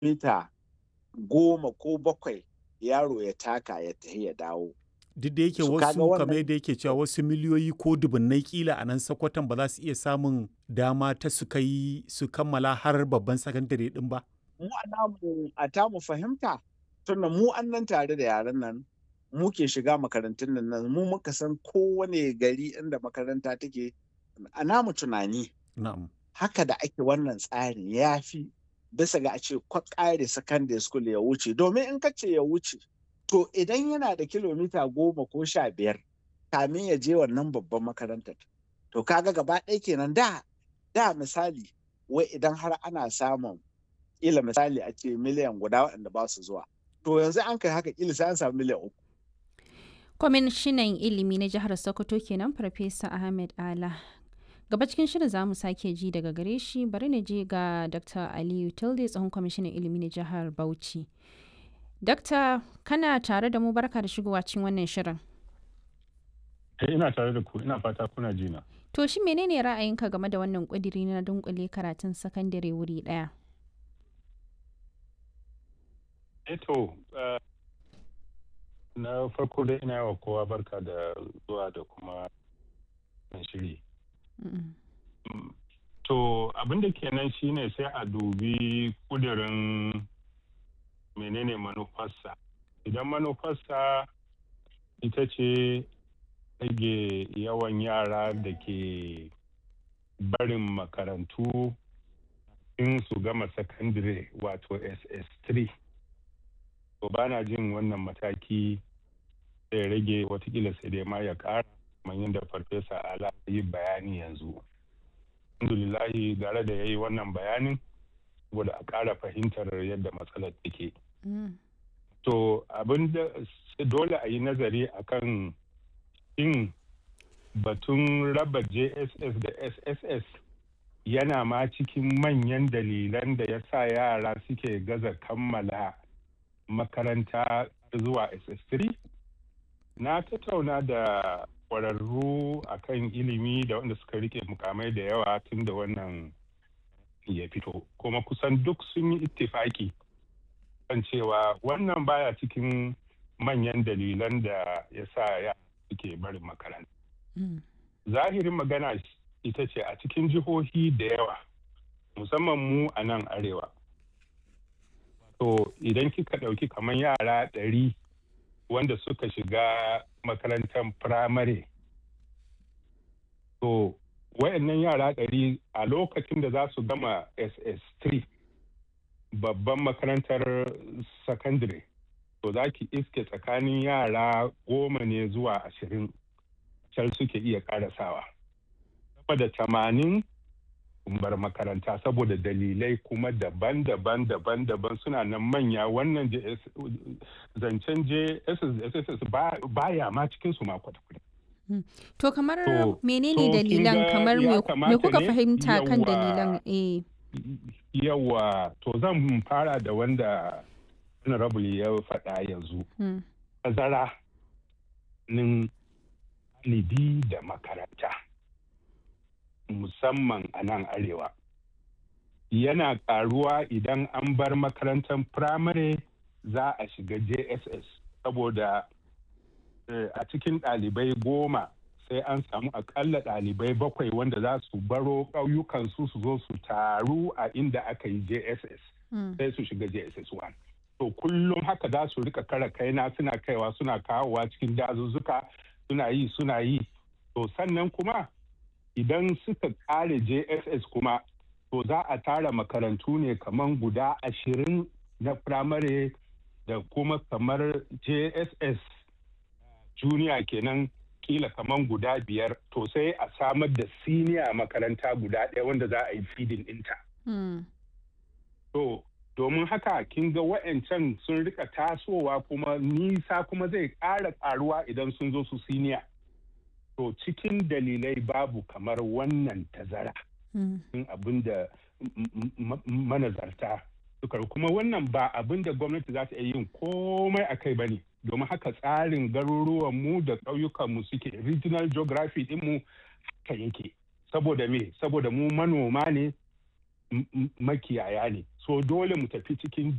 mita goma ko bakwai yaro ya taka ya tafi ya dawo duk da yake Su kaga wasu wannan- kamar yadda yake cewa wasu miliyoyi ko dubunnai kila a nan sakwatan ba za su iya samun dama ta su kai su kammala har babban sakandare din ba mu a namu a tamu fahimta tunda mu an nan tare da yaran nan mu ke shiga makarantun nan nan mu muka san kowane gari inda makaranta take a namu tunani na'am haka da ake wannan tsarin ya fi bisa ga a ce kwa ƙare secondary school ya wuce domin in ka ce ya wuce to idan yana da kilomita goma ko sha biyar kamin ya je wannan babban makarantar to kaga gaba ɗaya kenan da da misali wai idan har ana samun ila misali a ce miliyan guda waɗanda ba su zuwa to yanzu an kai haka ila sai an samu miliyan uku kwamishinan ilimi na jihar sokoto kenan farfesa ahmed ala gaba cikin shirin za mu sake ji daga gare shi bari na je ga dr aliyu tilde tsohon kwamishinan ilimi na jihar bauchi Dakta kana tare da mu barka da shigowa cikin wannan shirin Eh, ina tare da ku ina fata kuna jina. to shi menene ra'ayinka game da wannan ƙudiri na dunkule karatun sakandare wuri ɗaya Eto, uh, na farko dai ina yawa kowa barka da zuwa da kuma wannan shiri. Mm. Mm, To abin da kenan shine sai a dubi kudirin menene manufarsa. Idan manufarsa ita ce rage yawan yara da ke barin makarantu in su gama sakandire wato SS3. To ba na jin wannan mataki zai rage watakila sai dai ma ya ƙara kamar yadda farfesa ala yi bayani yanzu. alhamdulillahi gara da ya yi wannan bayanin saboda a ƙara fahimtar yadda matsalar take. Mm. To abin da dole a yi nazari akan in batun raba JSS da SSS yana ma cikin manyan dalilan da ya sa yara suke gaza kammala makaranta zuwa SS3? Na tattauna da kwararru akan ilimi da wanda suka rike mukamai da yawa tun da wannan ya fito kuma kusan duk sun yi ittifaki kan cewa wannan baya cikin manyan dalilan da ya sa ya suke barin makaranta Mm. zahirin magana ita ce a cikin jihohi da yawa musamman mu a nan arewa to idan kika ɗauki kamar yara ɗari wanda suka shiga makarantar firamare to wayannan yara ɗari a lokacin da za su gama ss3 babban makarantar secondary to za ki iske tsakanin yara goma ne zuwa ashirin can suke iya karasawa sama da tamanin bar makaranta saboda dalilai kuma daban-daban daban-daban suna nan manya wannan JS zancen JSS baya ma cikin su ma kwata-kwata. to kamar To- menene to kin dalilan ga kamar ya me me kamata kuka ne? fahimta kan Yawwa. dalilan eh Yawa to zan fara da wanda honorable ya faɗa yanzu. mm. Tazara nin ɗalibi da makaranta musamman a nan arewa. Yana ƙaruwa idan an bar makarantar firamare za a shiga JSS saboda eh, a cikin ɗalibai goma sai an samu akalla ɗalibai bakwai wanda za su baro ƙauyukansu su zo su taru a inda aka yi JSS Mm. sai su shiga JSS 1. To kullum haka za su rika kara kaina suna kaiwa suna kawowa cikin dazuzzuka suna yi suna yi. To sannan kuma idan suka ƙare JSS kuma to za a tara makarantu ne kamar guda ashirin na firamare da kuma kamar JSS junior kenan kila kaman guda biyar to sai a samar da siniya makaranta guda ɗaya wanda za a yi feeding ɗinta. Mm. To domin haka kin ga wa'ancan sun rika tasowa kuma nisa kuma zai ƙara ƙaruwa idan sun zo su siniya. To cikin dalilai babu kamar wannan tazara. Mm. cikin abin da m- m- manazarta suka kuma wannan ba abin da gwamnati za ta iya yin komai a kai ba ne domin haka tsarin garuruwanmu da ƙauyukanmu suke regional geography ɗinmu haka yake saboda me saboda mu manoma ne m- m- makiyaya ne so dole mu tafi cikin